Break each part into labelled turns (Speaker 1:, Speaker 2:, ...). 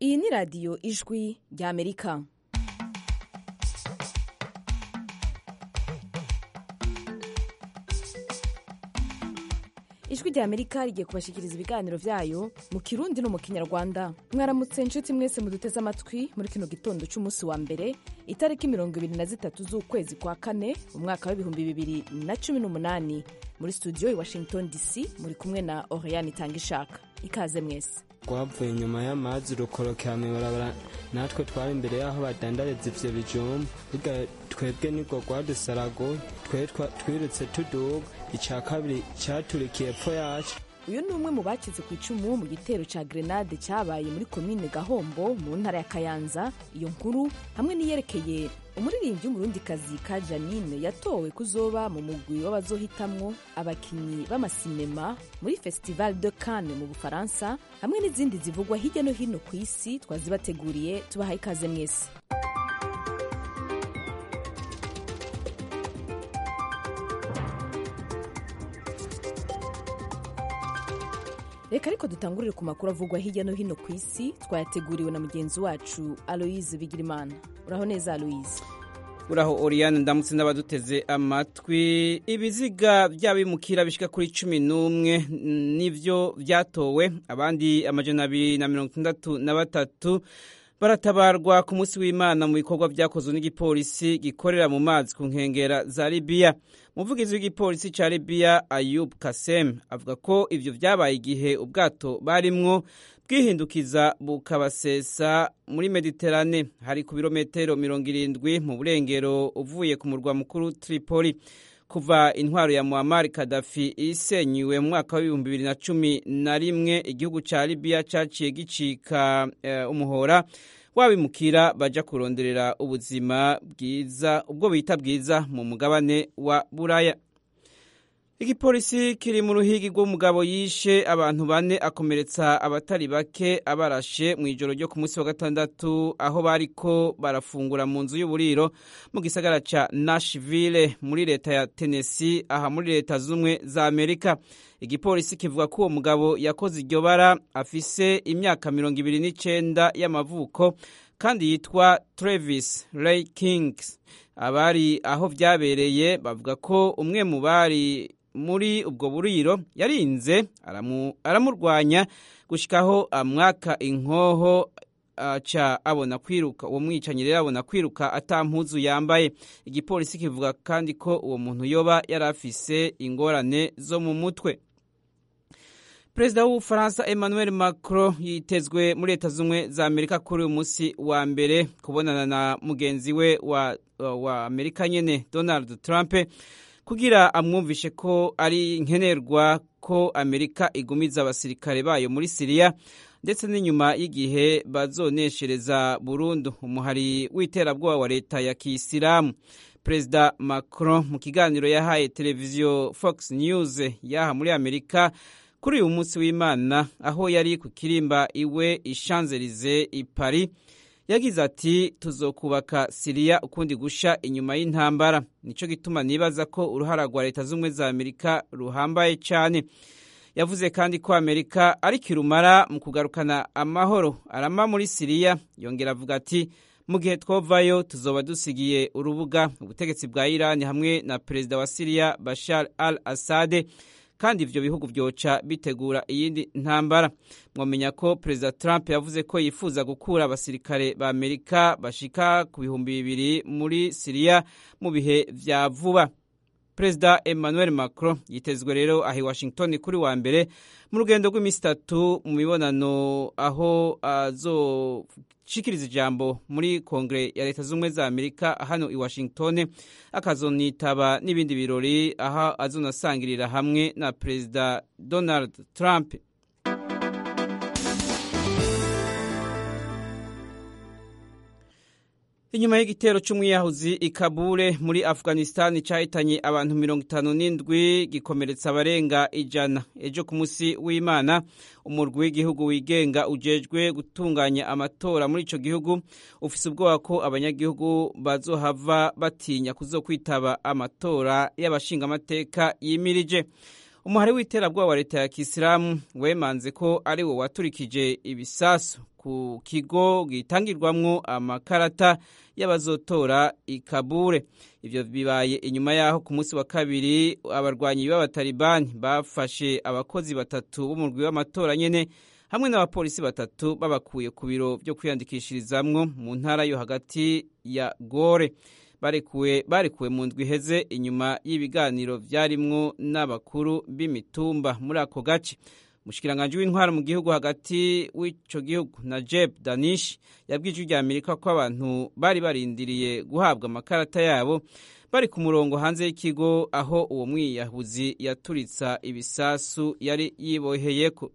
Speaker 1: iyi ni radiyo ijwi ry'amerika ijwi rya amerika rigiye kubashikiriza ibiganiro vyayo mu kirundi no mu kinyarwanda mwaramutse inshuti mwese muduteze amatwi muri kino gitondo c'umunsi wa mbere itariki mirongo ibiri na zitatu z'ukwezi kwa kane mu mwaka w'ibihumbi bibiri na cumi n'umunani muri studio i washington dc muri kumwe na oriane itanga ishaka ikaze mwese
Speaker 2: rwavuye inyuma y'amazi rukorokera mw'ibarabara natwe twari imbere y'aho badandariza ivyo bijumba burya twebwe nibwo rwadusaraguye twe twirutse tuduga ica kabiri caturikiye epfo yacu
Speaker 1: uyu ni umwe mu bakize ku icumu mu gitero ca grenade cabaye muri komine gahombo mu ntara ya kayanza iyo nkuru hamwe n'iyerekeye umuririmbyi w'umurundikazi ka janine yatowe kuzoba mu mugwi w'abazohitamwo abakinyi b'amasinema muri festival de cannes mu bufaransa hamwe n'izindi zivugwa hirya no hino ku isi twazibateguriye tubahaye ikaze mwese reka ariko dutangurire ku makuru avugwa hirya no hino ku isi twayateguriwe na mugenzi wacu aloise bigirimana uraho neza aloise
Speaker 3: uraho oriyane ndamutse n'abaduteze amatwi ibiziga by'abimukira bishika kuri cumi n'umwe nivyo vyatowe abandi amajana abiri na mirongo itandatu na batatu baratabarwa ku munsi w'imana mu bikorwa vyakozwe n'igipolisi gikorera mu mazi ku nkengera za libiya umuvugizi w'igipolisi ca libiya ayub kasem avuga ko ivyo vyabaye igihe ubwato barimwo bwihindukiza bukabasesa muri mediterane hari ku birometero mirongo irindwi mu burengero uvuye ku murwa mukuru tripoli kuva intwaro ya muammar kadafi isenyuwe mu mwaka w'ibihumbi bibiri na cumi na rimwe igihugu ca libiya caciye gicika uh, umuhora wabimukira baja kuronderera ubuzima bwiza ubwo bita bwiza mu mugabane wa buraya igipolisi kiri mu ruhigi rw'umugabo yishe abantu bane akomeretsa abatari bake abarashe mu ijoro ryo ku munsi wa gatandatu aho bariko barafungura mu nzu y'uburiro mu gisagara ca nashville muri leta ya tennessee aha muri leta z'ubumwe za amerika igipolisi kivuga ko uwo mugabo yakoze iryo bara afise imyaka mirongo ibiri n'icenda y'amavuko kandi yitwa travis ray kings abari aho vyabereye bavuga ko umwe mu bari muri ubwo buriro yarinze aramurwanya gushikaho amwaka inkoho aca abona kwiruka uwo mwicanyi rero abona kwiruka atampuzu yambaye igipolisi kivuga kandi ko uwo muntu yoba yari afise ingorane zo mu mutwe perezida w'ubufaransa emmanuel macron yitezwe muri leta z'ubumwe za amerika kuri uyu munsi wa mbere kubonana na mugenzi we wa, wa amerika nyene donald trump kugira amwumvishe ko ari nkenerwa ko amerika igumiza abasirikare bayo muri siriya ndetse n'inyuma y'igihe bazoneshereza burundu umuhari w'iterabwoba wa leta ya kiyisilamu perezida macron mu kiganiro yahaye televiziyo fox news yaha muri amerika kuri uyu munsi w'imana aho yari ku kirimba iwe ishanzelize i paris yagize ati tuzokubaka siriya ukundi gusha inyuma y'intambara nico gituma nibaza ko uruhara rwa leta z'ubumwe za amerika ruhambaye cyane yavuze kandi ko amerika ari kirumara mu kugarukana amahoro arama muri siriya yongera avuga ati mu gihe twovayo tuzoba dusigiye urubuga ubutegetsi bwa irani hamwe na perezida wa siriya bashar al assade kandi ivyo bihugu vyoca bitegura iyindi ntambara mwamenya ko perezida trump yavuze ko yifuza gukura abasirikare ba amerika bashika ku bihumbi bibiri muri siriya mu bihe vya vuba perezida emmanuel macron yitezwe rero aha i washington kuri wa mbere mu rugendo rw'iminsi itatu mu mibonano aho azoshikiriza ijambo muri kongere ya leta z'ubumwe za amerika hano i washington akazonitaba n'ibindi birori aho azonasangirira hamwe na perezida donald trump inyuma y'igitero c'umwiyahuzi i kabule muri afghanistan cahitanye abantu mirongo itanu n'indwi gikomeretsa abarenga ijana ejo ku munsi w'imana umurwi w'igihugu wigenga ujejwe gutunganya amatora muri ico gihugu ufise ubwoba ko abanyagihugu bazohava batinya kuzokwitaba amatora y'abashingamateka yimirije umuhari w'iterabwoba wa leta ya kisilamu wemanze ko ari wo waturikije ibisasu ku kigo gitangirwamwo amakarata y'abazotora ikabure ivyo bibaye inyuma yaho ku munsi wa kabiri abarwanyi b'abatalibani bafashe abakozi batatu b'umurwi w'amatora nyene hamwe n'abapolisi batatu babakuye ku biro vyo kwiyandikishirizamwo mu ntara yo hagati ya gore barekuwe barekuwe mu ndwi iheze inyuma y'ibiganiro vyarimwo n'abakuru b'imitumba muri ako gace umushikiranganji w'intwaro mu gihugu hagati w'ico gihugu najeb danish yabwije rya amerika ko abantu bari barindiriye guhabwa amakarata yabo bari ku murongo hanze y'ikigo aho uwo mwiyahuzi yaturitsa ibisasu yari yiboheyeko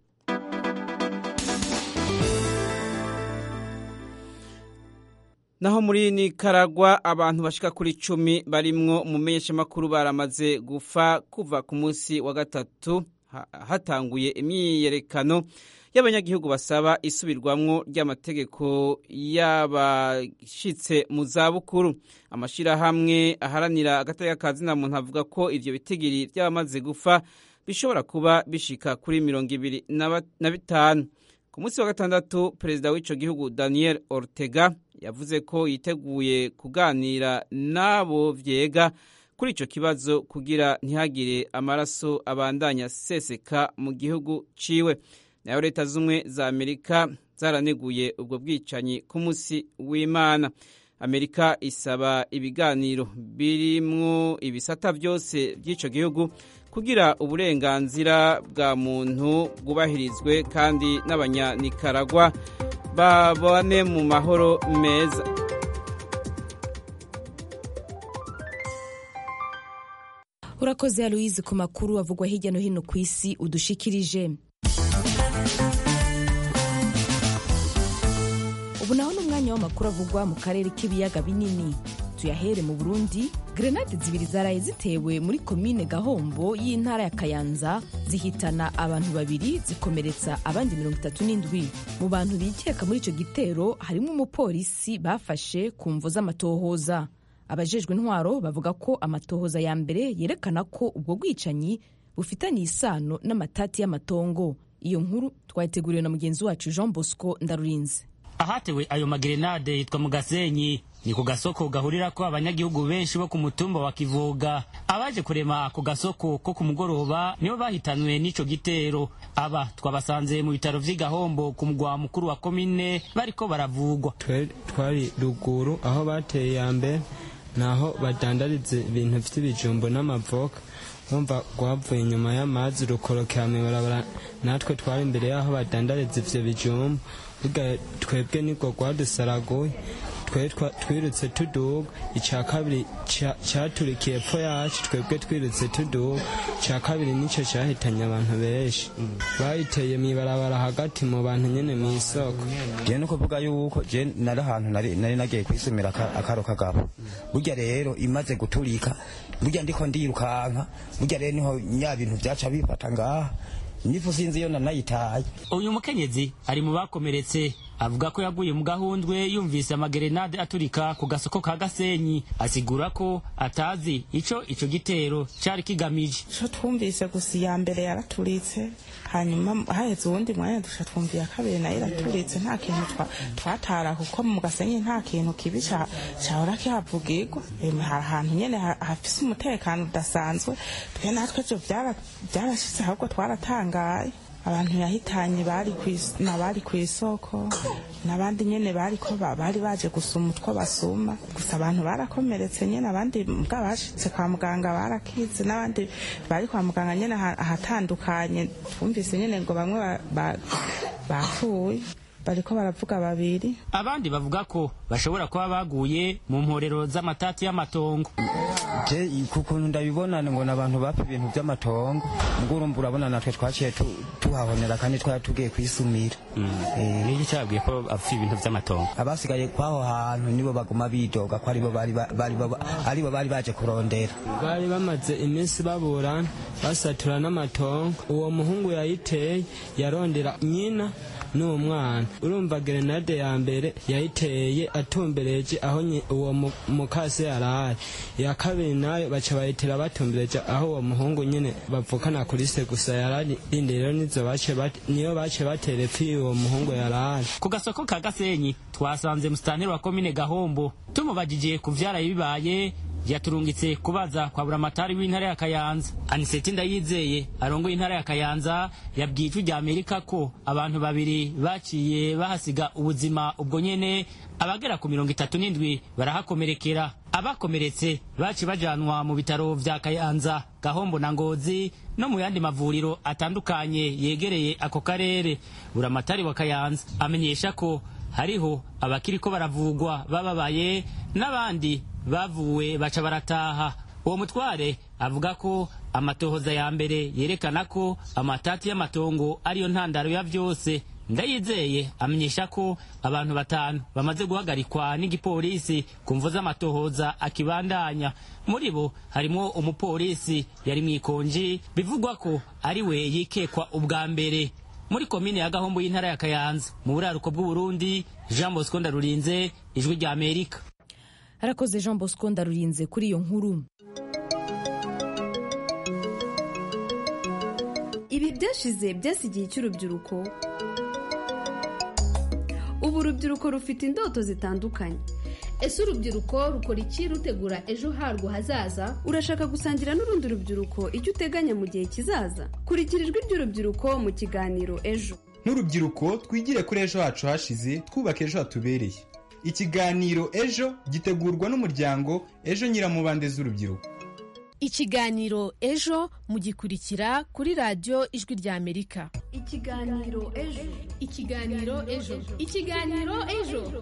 Speaker 3: naho muri nikaragwa abantu bashika kuri cumi barimwo umumenyeshamakuru baramaze gufa kuva ku munsi wa gatatu hatanguye imyiyerekano y'abanyagihugu basaba isubirwamwo ry'amategeko y'abashitse mu zabukuru amashirahamwe aharanira agateka ka zina muntu avuga ko ivyo bitigiri vy'abamaze gufa bishobora kuba bishika kuri mirongo ibiri na bitanu ku munsi wa gatandatu perezida w'ico gihugu daniel ortega yavuze ko yiteguye kuganira n'abo vyega kuri ico kibazo kugira ntihagire amaraso abandanya seseka mu gihugu ciwe nayo leta z'umwe za amerika zaraneguye ubwo bwicanyi ku munsi w'imana amerika isaba ibiganiro birimwo ibisata vyose vy'ico gihugu kugira uburenganzira bwa muntu bwubahirizwe kandi n'abanyanikaragwa babone mu mahoro meza
Speaker 1: urakoze aloise ku makuru avugwa hirya no hino ku isi udushikirije ubu naho ni umwanya w'amakuru avugwa mu karere k'ibiyaga binini tuyahere mu burundi grenade zibiri zaraye zitewe muri komine gahombo y'intara ya kayanza zihitana abantu babiri zikomeretsa abandi mirongo itatu n'indwi mu bantu bikeka muri icyo gitero harimo umupolisi bafashe ku mvo z'amatohoza abajejwe intwaro bavuga ko amatohoza ya mbere yerekana ko ubwo bwicanyi bufitanye isano n'amatati y'amatongo iyo nkuru twayiteguriwe na mugenzi wacu jean bosco ndarurinze
Speaker 4: ahatewe ayo magerenade yitwa mu gasenyi ni ku gasoko gahurirako abanyagihugu benshi bo ku mutumba wa kivuga abaje kurema ako gasoko ko ku mugoroba nibo bahitanwe n'ico gitero aba twabasanze mu bitaro vy'igahombo ku mugwa mukuru wa komine bariko baravugwa
Speaker 2: twari ruguru aho bateye ya mbere naho badandariza ibintu vy'ibijumbo n'amavoka bumva rwavuye inyuma y'amazi rukorokera mw'ibarabara natwe twari imbere y'aho badandariza ivyo bijumbo burya twebwe nibwo rwadusaraguye twirutse tuduga icya kabiri cyaturikiye epfo yacu twebwe twirutse tuduga icya kabiri nicyo cyahitanye abantu benshi bayiteye mu ibarabara hagati mu bantu nyine mu isoko
Speaker 5: je no kuvuga yuko je nari ahantu nari nagiye kwisumira akaro kagabo burya rero imaze guturika burya ndiko ndirukanka burya rero niho nya bintu byaca bifata ngaha nifu sinzi iyo nanayitaye
Speaker 4: uyu mukenyezi ari mu bakomeretse avuga ko yaguye mu gahundwe yumvise amagerenade aturika ku gasoko ka gasenyi asigura ko atazi ico ico gitero cari kigamije
Speaker 6: ico twumvise gusa iya mbere yaraturitse hanyuma haheze uwundi mwanya dusha twumviye kabiri nayo iraturitse nta kintu twatara kuko mu gasenyi nta kintu kibi cahora kihavugirwa hari ahantu nyene hafise umutekano udasanzwe twe natwe vyo vyarashitse ahubwo twaratangaye abantu yahitanye bari bari ku isoko n'abandi nyene bariko bari baje gusuma utwo basuma gusa abantu barakomeretse nyene abandi mbwa bashitse kwa muganga barakize n'abandi bari kwa muganga nyene ahatandukanye twumvise nyene ngo bamwe bapfuye bariko baravuga babiri
Speaker 4: abandi bavuga ko bashobora kuba baguye mu mporero z'amatati y'amatongo
Speaker 5: je kukuntu ndabibona ngo n'abantu bapfa ibintu by'amatongo ubwo urumva urabona natwe twaciye tuhahonera kandi twari tugiye kwisumira
Speaker 4: niki cyabwiye ko apfa ibintu by'amatongo
Speaker 5: abasigaye kwaho hantu nibo baguma bidoga ko aribo aribo bari baje kurondera
Speaker 2: bari bamaze iminsi baburana basatura n'amatongo uwo muhungu yayiteye yarondera nyina n'umwana urumva gerenade ya mbere yayiteye atumbereje aho nyi- uwo mu- mukase yarari iya kabiri nayo baca bayitera batumbereje aho uwo muhungu nyene bavukana kuri se gusa yarari indi rero nizo bace bate- niyo bace batera epfi uwo muhungu yarari
Speaker 4: ku gasoko ka gasenyi twasanze musitanteri wa komine gahombo tumubajije ku vyaraye bibaye yaturungitse kubaza kwa buramatari w'intara ya kayanza aniseti ndayizeye arongoye intara ya kayanza yabwiye ijwi rya amerika ko abantu babiri baciye bahasiga ubuzima ubwo nyene abagera ku mirongo itatu n'indwi barahakomerekera abakomeretse baci bajanwa mu bitaro vya kayanza gahombo na ngozi no mu yandi mavuriro atandukanye yegereye ako karere buramatari wa kayanza amenyesha ko hariho abakiriko baravugwa bababaye n'abandi bavuwe baca barataha uwo mutware avuga ko amatohoza ya mbere yerekana ko amatati y'amatongo ariyo ntandaro ya vyose ndayizeye amenyesha ko abantu batanu bamaze guhagarikwa n'igipolisi ku mvu z'amatohoza akibandanya muri bo harimo umupolisi yari mu ikonji bivugwa ko ari we yikekwa ubwa mbere muri komine ya gahombo y'intara ya kayanza mu buraruko bw'uburundi jean bosco ndarurinze ijwi rya amerika
Speaker 1: harakoze jean bosco ndarurinze kuri iyo nkuru
Speaker 7: ibi byashize byasigiye icy'urubyiruko ubu urubyiruko rufite indoto zitandukanye
Speaker 8: ese urubyiruko rukora iki rutegura ejo harwo hazaza
Speaker 7: urashaka gusangira n'urundi rubyiruko icyo uteganya mu gihe kizaza kurikira ijwi ry'urubyiruko mu kiganiro ejo
Speaker 9: nk'urubyiruko twigire kuri ejo hacu hashize twubaka ejo hatubereye ikiganiro ejo gitegurwa n'umuryango ejo nyiramubande z'urubyiruko
Speaker 10: ikiganiro ejo mugikurikira kuri radiyo ijwi rya amerika
Speaker 7: ikiganiro ejo
Speaker 8: ikiganiro ejo ikiganiro ejo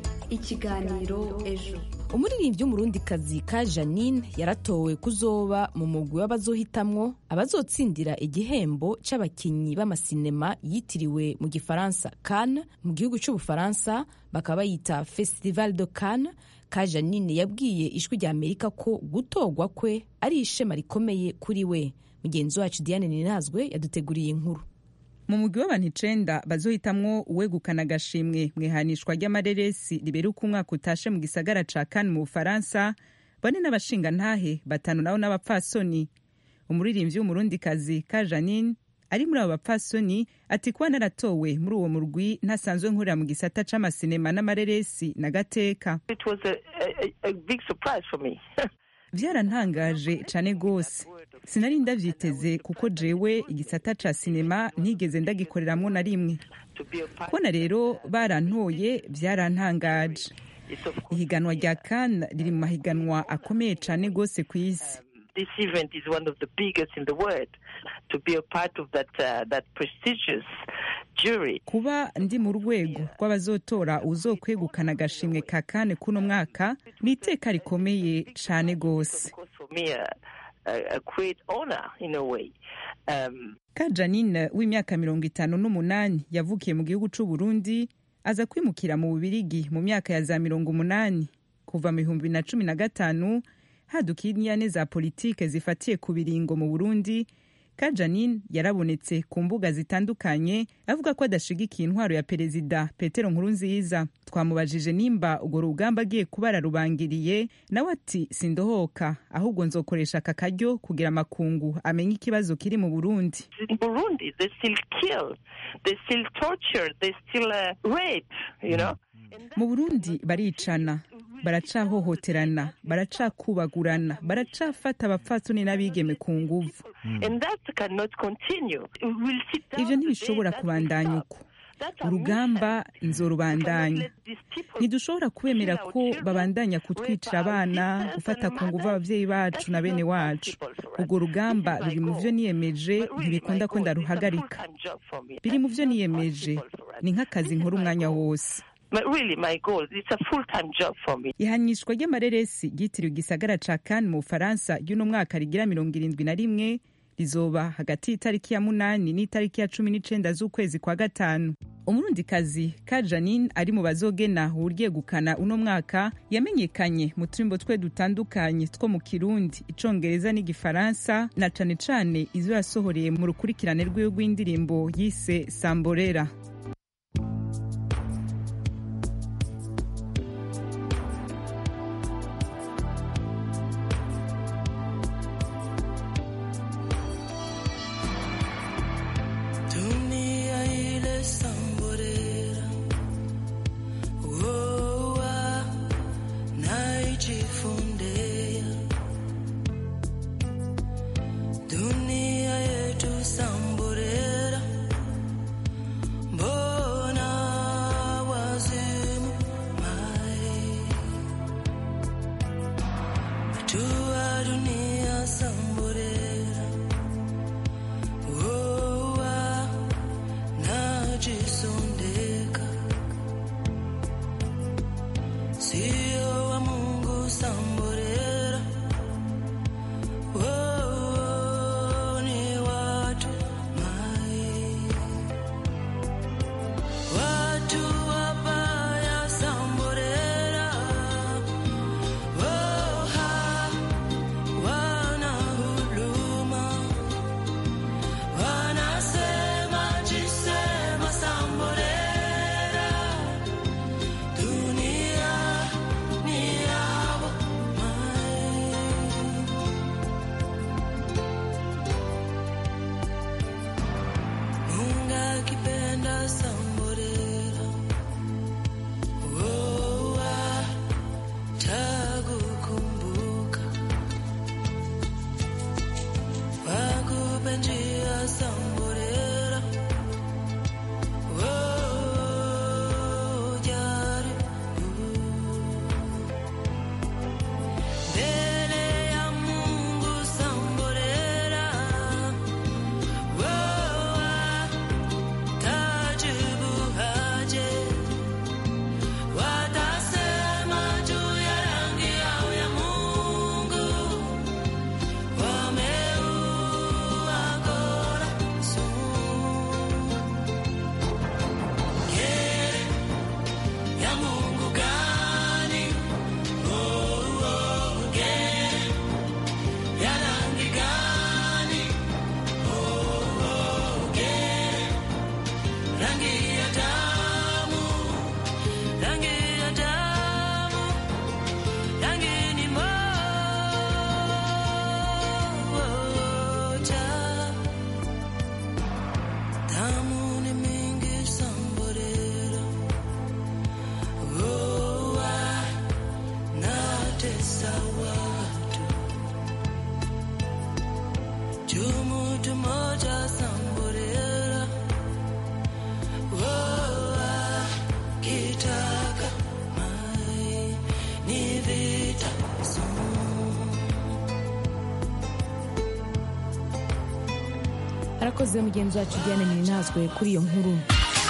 Speaker 7: ikiganiro ejo
Speaker 1: umuririmbyi w'umurundikazi ka janine yaratowe kuzoba mu mugwi w'abazohitamwo abazotsindira igihembo c'abakinyi b'amasinema yitiriwe mu gifaransa Cannes mu gihugu c'ubufaransa bakaba bayita festival de Cannes ka janine yabwiye ijwi rya amerika ko gutorwa kwe ari ishema rikomeye kuri we mugenzi wacu diane ninazwe yaduteguriye inkuru
Speaker 11: mu mugwi w'abantu icenda bazohitamwo uwegukana agashimwe mu ihanishwa ry'amareresi riberuka umwaka utashe mu gisagara ca Cannes mu bufaransa bane n'abashingantahe batanu nabo n'abapfasoni umuririmbyi w'umurundikazi ka janine ari muri abo bapfasoni ati kuba naratowe muri uwo murwi ntasanzwe nkurira mu gisata c'amasinema n'amareresi na gateka
Speaker 12: It was a, a, a big surprise for me.
Speaker 11: vyarantangaje cane gose sinari ndavyiteze kuko jewe igisata ca sinema ntigeze ndagikoreramwo na rimwe kubona rero barantoye vyarantangaje ihiganwa rya Cannes riri mu mahiganwa akomeye cane gose ku isi
Speaker 12: This event is one of the biggest in the world. To be a part of that uh, that prestigious jury.
Speaker 11: kuba ndi mu rwego rw'abazotora uzokwegukana agashimwe ka kane kuno mwaka ni iteka rikomeye cane gose
Speaker 12: For me, a, a, a great honor in a way. Um,
Speaker 11: ka janine w'imyaka mirongo itanu n'umunani yavukiye mu gihugu c'u Burundi aza kwimukira mu bubirigi mu myaka ya za mirongo umunani kuva mu bihumbi na cumi na gatanu haduka inyane za politike zifatiye ku biringo mu burundi ka janine yarabonetse ku mbuga zitandukanye avuga ko adashigikiye intwaro ya perezida petero nkurunziza twamubajije nimba urwo rugamba agiye kuba ararubangiriye nawe ati sindohoka ahubwo nzokoresha aka karyo kugira amakungu amenye ikibazo kiri mu burundi
Speaker 12: in Burundi, they still kill, they still torture, they still uh, rape. You know.
Speaker 11: mu burundi baricana baracahohoterana baracakubagurana baracafata abapfatsoni n'abigeme ku nguvu
Speaker 12: And that cannot continue. We'll sit down
Speaker 11: ivyo ntibishobora kubandanya uko urugamba nzorubandanya ntidushobora kubemera ko babandanya kutwicira abana gufata ku nguvu abavyeyi bacu na bene wacu urwo rugamba ruri mu vyo niyemeje ntibikunda ko ndaruhagarika biri mu vyo niyemeje ni nk'akazi nkora umwanya wose
Speaker 12: But really, my goal, it's a full-time job for me.
Speaker 11: ihanishwa ry'amareresi ryitiriwe igisagara ca Cannes mu bufaransa ry'uno mwaka rigira mirongo irindwi na rimwe rizoba hagati y'itariki ya munani n'itariki ya cumi n'icenda z'ukwezi kwa gatanu umurundikazi ka janine ari mu bazogena uwuryegukana uno mwaka yamenyekanye mu turimbo twe dutandukanye two mu kirundi icongereza n'igifaransa na cane cane izo yasohoreye mu rukurikirane rwiwe rw'indirimbo yise samborera
Speaker 13: samborera ojari mbele ya Mungu samborera tajibu haje watasema juu ya rangi yao ya Mungu wameua kora Gere ya Mungu gani? Oh, oh, gere ya rangi gani? Oh, oh, gere rangi ya damu, rangi ya damu, rangi ni moja. Damu ni mingi samborera, oh, ah, natesa watu. Juu mtu moja samborera, oh, ah, kitaka mai ni vita sumu.
Speaker 1: arakoze mugenzi wacu diane ninazwe kuri iyo nkuru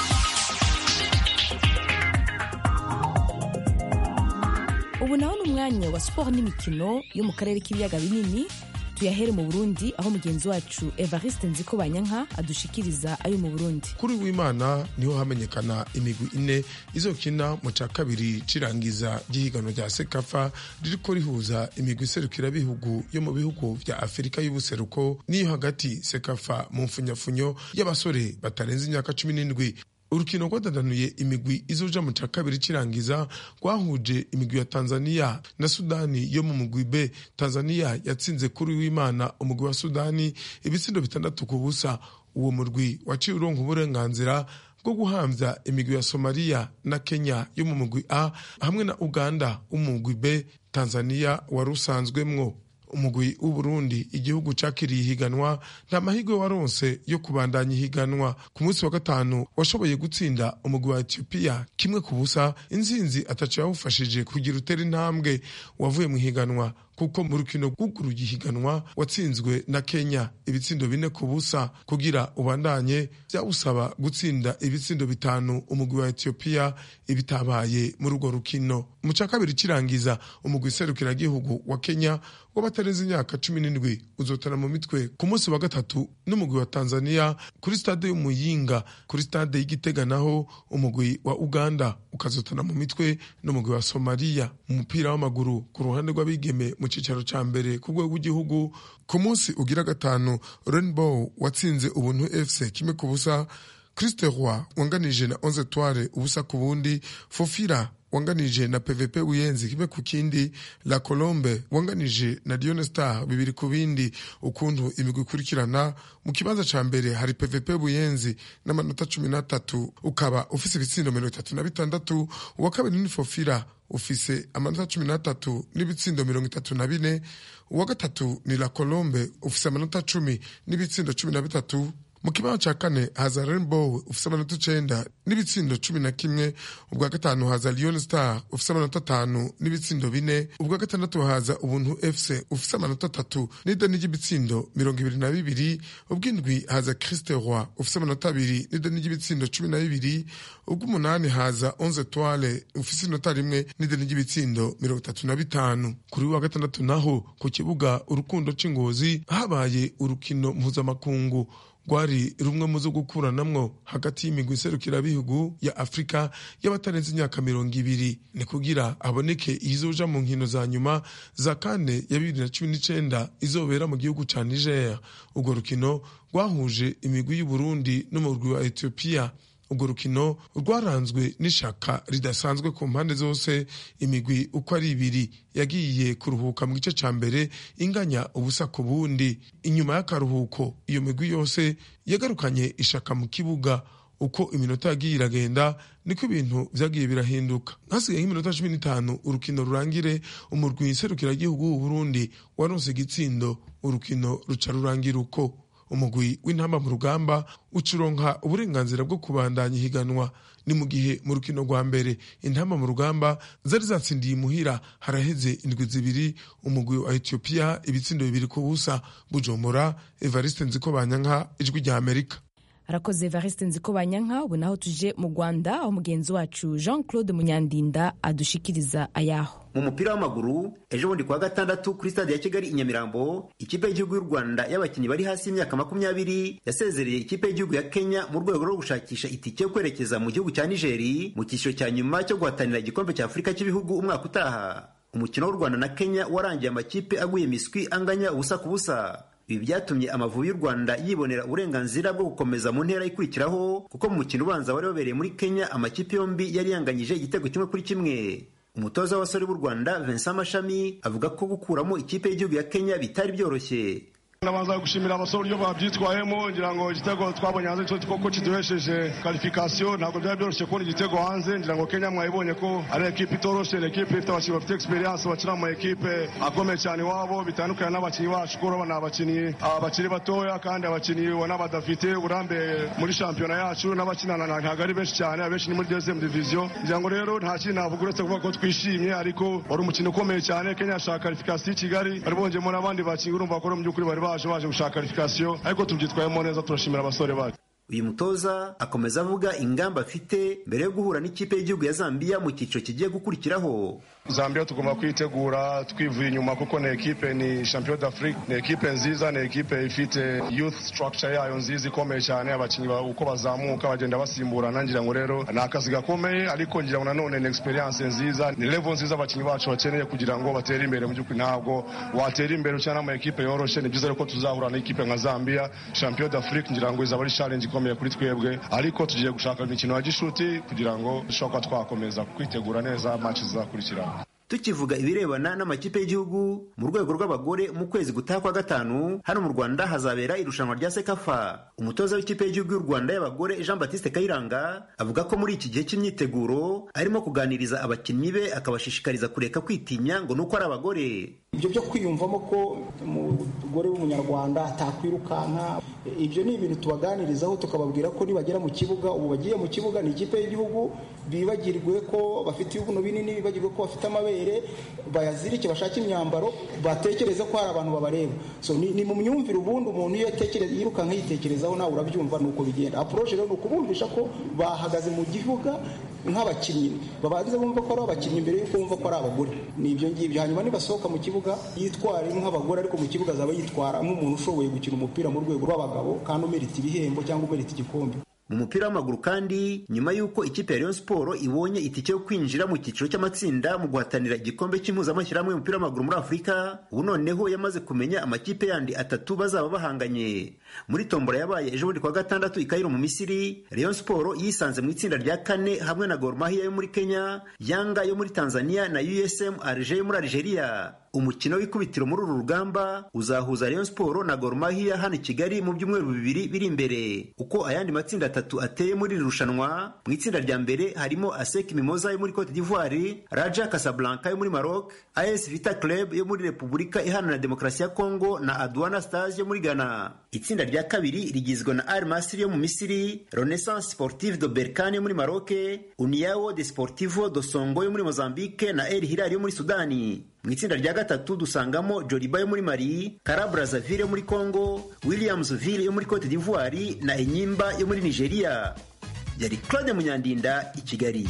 Speaker 1: ubu naho ni umwanya wa siporo n'imikino yo mu karere k'ibiyaga binini tuyahere mu burundi aho mugenzi wacu evariste nziko banyanka adushikiriza ayo mu burundi
Speaker 14: kuri w'imana niho hamenyekana imigwi ine izokina mu ca kabiri cirangiza ry'ihiganwa rya sekafa ririko rihuza imigwi iserukirabihugu yo mu bihugu vya afurika y'ubuseruko n'iyo hagati sekafa mu mfunyafunyo y'abasore batarenze imyaka cumi n'indwi urukino rwadadanuye imigwi izoja mu ca kabiri cirangiza rwahuje imigwi ya tanzania na sudani yo mu mugwi b tanzania yatsinze kuri w'imana umugwi wa sudani ibitsindo bitandatu ku busa uwo murwi waciye uronka uburenganzira bwo guhamvya imigwi ya somaliya na kenya yo mu mugwi a hamwe na uganda umugwi b tanzania wari usanzwemwo umugwi w'uburundi igihugu cakiriye ihiganwa nta mahirwe waronse yo kubandanya ihiganwa ku munsi wa gatanu washoboye gutsinda umugwi wa etiyopiya kimwe ku busa inzinzi ataco yawufashije kugira utera intambwe wavuye mu ihiganwa kuko mu rukino rwuguruye ihiganwa watsinzwe na kenya ibitsindo bine ku busa kugira ubandanye vyawusaba gutsinda ibitsindo bitanu umugwi wa etiyopiya ibitabaye muri urwo rukino mu ca kabiri kirangiza umugwi serukiragihugu wa kenya w'abatarenze imyaka cumi n'indwi uzotana mu mitwe ku munsi wa gatatu n'umugwi wa tanzania kuri stade y'umuyinga kuri stade y'igitega naho umugwi wa uganda ukazotana mu mitwe n'umugwi wa somaliya mu mupira w'amaguru ku ruhande rw'abigeme mu cicaro ca mbere ku rwego rw'igihugu ku munsi ugira gatanu rainbow watsinze ubuntu fc kimwe ku busa christe roy wanganije na onze toile ubusa ku bundi fofira wanganije na pvp buyenzi kimwe ku kindi la colombe wanganije na dione star bibiri ku bindi ukuntu imigwi ikurikirana mu kibanza ca mbere hari pvp buyenzi n'amanota cumi n'atatu ukaba ufise ibitsindo mirongo itatu na bitandatu uwa kabiri ni fofira ufise amanota cumi n'atatu n'ibitsindo mirongo itatu na bine uwa gatatu ni la colombe ufise amanota cumi n'ibitsindo cumi na bitatu mu kibaho ca kane haza rainbow ufise amanota icenda n'ibitsindo cumi na kimwe ubwa gatanu haza lion star ufise amanota atanu n'ibitsindo bine ubwa gatandatu haza ubuntu fc ufise amanota atatu n'ideni ry'ibitsindo mirongo ibiri na bibiri ubw'indwi haza christe roy ufise amanota abiri n'ideni ry'ibitsindo cumi na bibiri ubw'umunani haza onze toile ufise inota rimwe n'ideni ry'ibitsindo mirongo itatu na bitanu kuri wa gatandatu naho ku kibuga urukundo c'ingozi habaye urukino mpuzamakungu rwari rumwe mu zo gukuranamwo hagati y'imigwi iserukirabihugu ya afurika y'abatarenze imyaka mirongo ibiri ni kugira haboneke izoja mu nkino za nyuma za kane ya bibiri na cumi n'icenda izobera mu gihugu ca niger urwo rukino rwahuje imigwi y'uburundi n'umurwi wa etiyopiya urwo rukino rwaranzwe n'ishaka ridasanzwe ku mpande zose imigwi uko ari ibiri yagiye kuruhuka mu gice ca mbere inganya ubusa ku bundi inyuma y'akaruhuko iyo migwi yose yagarukanye ishaka mu kibuga uko iminota yagiye iragenda niko ibintu vyagiye birahinduka hasigaye nk'iminota cumi n'itanu urukino rurangire umurwi serukiragihugu w'uburundi waronse igitsindo urukino ruca rurangira uko umugwi w'intamba mu rugamba ucuronka uburenganzira bwo kubandanya ihiganwa ni mu gihe mu rukino rwa mbere intamba mu rugamba zari zatsindiye imuhira haraheze indwi zibiri umugwi wa etiyopiya ibitsindo bibiri ku busa bujombora evariste nziko banyanka ijwi rya amerika
Speaker 1: arakoze evariste nziko banyanka ubu naho tuje mu rwanda aho mugenzi wacu jean claude munyandinda adushikiriza ayaho
Speaker 15: mu mupira w'amaguru ejo bundi kuwa gatandatu kuri stade ya kigali i nyamirambo ikipe y'igihugu y'u rwanda y'abakinnyi bari hasi y'imyaka makumyabiri yasezereye ikipe y'igihugu ya kenya mu rwego rwo gushakisha itike yo kwerekeza mu gihugu cya nigeri mu cyiciro cya nyuma cyo guhatanira igikombe cya afurika cy'ibihugu umwaka utaha umukino w'u rwanda na kenya warangiye amakipe aguye miswi anganya ubusa ku busa ibi byatumye amavubi y'u rwanda yibonera uburenganzira bwo gukomeza mu ntera ikurikiraho kuko mu mukino ubanza wari wabereye muri kenya amakipe yombi yari yanganyije igitego kimwe kuri kimwe umutoza w'abasore b'u rwanda vincent mashami avuga ko gukuramo ikipe y'igihugu ya kenya bitari byoroshye
Speaker 16: ndabanza gushimira abasore uburyo babyitwayemo ngira ngo igitego twabonye hanze cyo koko kiduhesheje karifikasiyo ntabwo byari byoroshye kubona igitego hanze ngira ngo kenya mwayibonye ko ari ekipe itoroshe ni ekipe ifite abakinnyi bafite experience bakina mu ekipe akomeye cyane iwabo bitandukanye n'abakinnyi bacu kuko urabona abakinnyi bakiri batoya kandi abakinnyi ubona badafite uburambe muri shampiyona yacu n'abakinana ntabwo ari benshi cyane abenshi ni muri deuxième division ngira ngo rero nta kintu navuga uretse kuvuga ko twishimye ariko wari umukino ukomeye cyane kenya yashaka karifikasiyo i kigali bari bongeyemo n'abandi bakinnyi urumva ko mu by'ukuri bari baje baje gushaka karifikasiyo ariko tubyitwayemo neza turashimira abasore bacu
Speaker 15: uyu mutoza akomeza avuga ingamba afite mbere yo guhura n'ikipe y'igihugu ya zambiya mu cyiciro kigiye gukurikiraho
Speaker 16: zambia tugomba kwitegura twivuye inyuma kuko ni ekipe ni champion d'afrique ni ekipe nziza ni ekipe ifite youth structure yayo nziza ikomeye cyane abakinnyi uko bazamuka bagenda basimburana ngira ngo rero ni akazi gakomeye ariko ngira ngo nanone ni experience nziza ni level nziza abakinnyi bacu bakeneye kugira ngo batere imbere mu by'ukuri ntabwo watera imbere ukina mu ekipe yoroshe ni byiza ko tuzahura n'ikipe nka zambia champion d'afrique ngira ngo izaba ari challenge ikomeye kuri twebwe ariko tugiye gushaka imikino ya gishuti kugira ngo dushobora kuba twakomeza kwitegura neza match zizakurikiraho
Speaker 15: tukivuga ibirebana n'amakipe y'igihugu mu rwego rw'abagore mu kwezi gutaha kwa gatanu hano mu rwanda hazabera irushanwa rya sekafa umutoza w'ikipe y'igihugu y'u rwanda y'abagore jean batiste kayiranga avuga ko muri iki gihe cy'imyiteguro arimo kuganiriza abakinnyi be akabashishikariza kureka kwitinya ngo ni uko ari abagore
Speaker 17: ibyo byo kwiyumvamo ko umugore w'umunyarwanda atakwirukanka ibyo ni ibintu tubaganirizaho tukababwira ko nibagera mu kibuga ubu bagiye mu kibuga ni ikipe y'igihugu bibagirwe ko bafite ibibuno binini bibagirwe ko bafite amabere bayazirike bashake imyambaro batekereza ko hari abantu babareba so ni, ni mu myumvire ubundi umuntu iyo atekereza yirukanka yitekerezaho nawe urabyumva ni uko bigenda approche rero ni ukubumvisha ko bahagaze mu gihuga nk'abakinnyi babanze bumva ko ari abakinnyi mbere y'uko bumva ko ari abagore ni ibyo ngibyo hanyuma nibasohoka mu kibuga yitwara nk'abagore ariko mu kibuga azaba yitwara nk'umuntu ushoboye gukina umupira mu rwego rw'abagabo kandi umerita ibihembo cyangwa umerita igikombe
Speaker 15: mu mupira w'amaguru kandi nyuma y'uko ikipe ya Rayon Sport ibonye itike yo kwinjira mu cyiciro cy'amatsinda mu guhatanira igikombe cy'impuzamashyirahamwe y'umupira w'amaguru muri Afurika ubu noneho yamaze kumenya amakipe yandi atatu bazaba bahanganye muri tombora yabaye ejo bundi kwa gatandatu i Cairo mu Misiri Rayon Sport yisanze mu itsinda rya kane hamwe na Gor Mahia yo muri Kenya Yanga yo muri Tanzania na USM Alger yo muri Algeria umukino w'ikubitiro muri uru rugamba uzahuza Rayon Sport na Gor Mahia hano i Kigali mu byumweru bibiri biri imbere uko ayandi matsinda atatu ateye muri iri rushanwa mu itsinda rya mbere harimo ASEC Mimosa yo muri Cote d'Ivoire Raja Casablanca yo muri Maroc AS Vita Club yo muri Repubulika Iharanira Demokarasi ya Kongo na Aduana Stars yo muri Ghana itsinda rya kabiri rigizwe na Al Masry yo mu Misiri Renaissance Sportive de Berkane yo muri Maroc Uniao de Sportivo do Songo yo muri Mozambique na El Hilal yo muri Sudani mu itsinda rya gatatu dusangamo Joliba yo muri Mali Kara Brazzaville yo muri Congo Williamsville yo muri Cote d'Ivoire na Enyimba yo muri Nigeria yari Claude Munyandinda i Kigali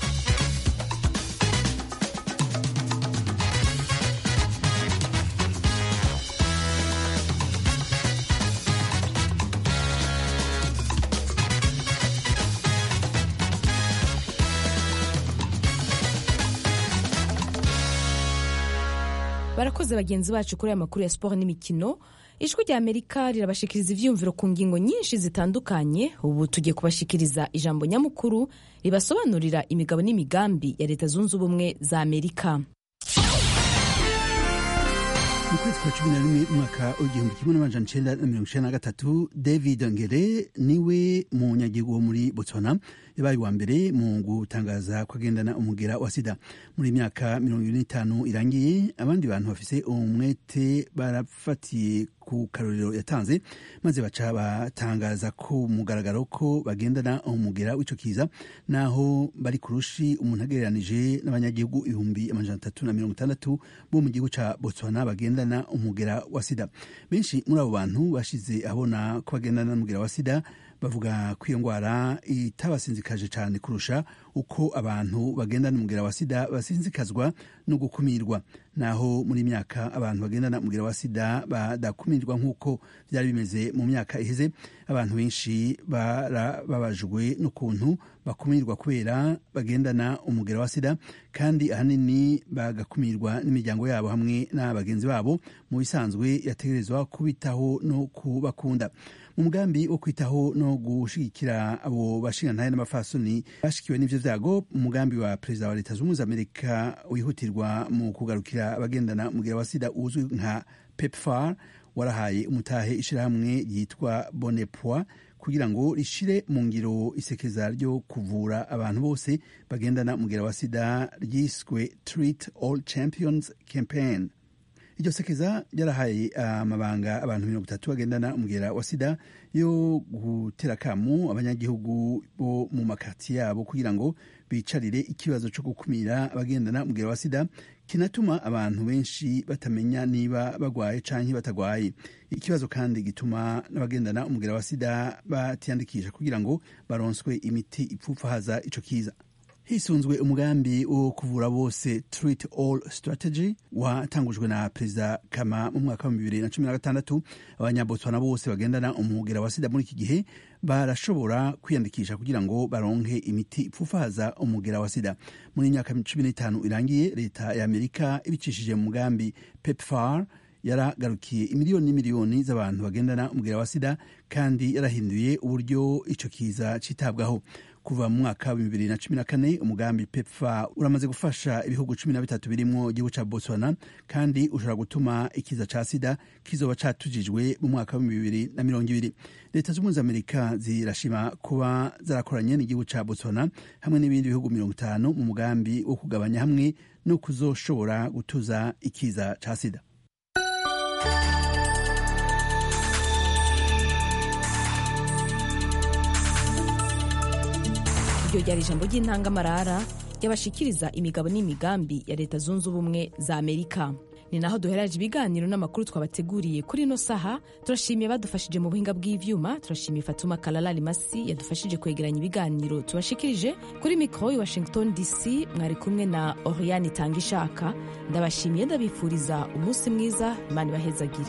Speaker 1: barakoze bagenzi bacu kuri aya makuru ya siporo n'imikino ijwi rya amerika rirabashikiriza ibyiyumviro ku ngingo nyinshi zitandukanye ubu tugiye kubashikiriza ijambo nyamukuru ribasobanurira imigabo n'imigambi ya leta zunze ubumwe za amerika
Speaker 18: mu kwezi kwa cumi na rimwe umwaka w'igihumbi kimwe n'amajana icenda na mirongo icenda na gatatu david ngere niwe munyagihugu wo muri botswana yabaye uwa mbere mu gutangaza ko agendana umugera wa sida muri myaka mirongo ibiri n'itanu irangiye abandi bantu bafise umwete barafatiye ku karorero yatanze maze baca batangaza ko mugaragaro ko bagendana umugera w'ico kiza naho bari kurushi umuntu agereranije n'abanyagihugu ibihumbi amajana atatu na mirongo itandatu bo mu gihugu ca botswana bagendana umugera wa sida benshi muri abo bantu bashize abona ko bagendana n'umugera wa sida bavuga ko iyo ndwara itabasinzikaje cyane kurusha uko abantu bagendana umugera wa sida basinzikazwa no gukumirwa naho muri myaka abantu bagendana umugera wa sida badakumirwa nk'uko byari bimeze mu myaka iheze abantu benshi barababajwe n'ukuntu bakumirwa kubera bagendana umugera wa sida kandi ahanini bagakumirwa n'imiryango yabo hamwe na bagenzi babo mu bisanzwe yategerezwa kubitaho no kubakunda mu mugambi wo kwitaho no gushigikira abo bashingantahe n'abafasoni bashikiwe n'ivyo vyago umugambi wa perezida wa leta zunze ubumwe za amerika wihutirwa mu kugarukira abagendana umugera wa sida uzwi nka pepfar warahaye umutahe ishirahamwe ryitwa bonepoi kugira ngo rishire mu ngiro isekeza ryo kuvura abantu bose bagendana umugera wa sida ryiswe treat all champions campaign iryo sekeza ryarahaye amabanga abantu mirongo itatu bagendana umugera wa sida yo gutera akamu abanyagihugu bo mu makati yabo kugira ngo bicarire ikibazo cyo gukumira abagendana umugera wa sida kinatuma abantu benshi batamenya niba bagwaye canke batagwaye ikibazo kandi gituma n'abagendana umugera wa sida batiyandikisha kugira ngo baronswe imiti ipfupfahaza ico kiza hisunzwe umugambi wo kuvura bose treat all strategy watangujwe na perezida kama mu mwaka wa bibiri na cumi na gatandatu abanyabotswana bose bagendana umugera wa sida muri iki gihe barashobora kwiyandikisha kugira ngo baronke imiti ipfufaza umugera wa sida muri imyaka cumi n'itanu irangiye leta ya amerika ibicishije mu mugambi pepfar yaragarukiye imiliyoni n'imiliyoni z'abantu bagendana umugera wa sida kandi yarahinduye uburyo ico kiza citabwaho kuva mu mwaka wa bibiri na cumi na kane umugambi pepfa uramaze gufasha ibihugu cumi na bitatu birimwo igihugu ca botswana kandi ushobora gutuma ikiza ca sida kizoba catujijwe mu mwaka wa bibiri na mirongo ibiri leta z'ubumwe za amerika zirashima kuba zarakoranye n'igihugu ca botswana hamwe n'ibindi bihugu mirongo itanu mu mugambi wo kugabanya hamwe no kuzoshobora gutuza ikiza ca sida
Speaker 1: iryo ryari ijambo ry'intangamarara ryabashikiriza imigabo n'imigambi ya leta zunze ubumwe za amerika ni naho duheraje ibiganiro n'amakuru twabateguriye kuri ino saha turashimiye badufashije mu buhinga bw'ivyuma turashimiye fatuma kalalali masi yadufashije kwegeranya ibiganiro tubashikirije kuri mikoro i washington dc mwari kumwe na oriane itanga ishaka ndabashimiye ndabifuriza umunsi mwiza imana ibahezagire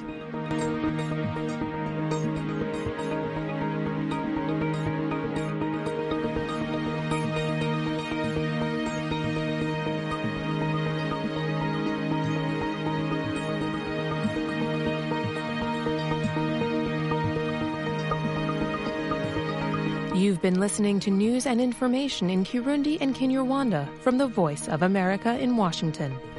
Speaker 19: You've been listening to news and information in Kirundi and Kinyarwanda from the Voice of America in Washington.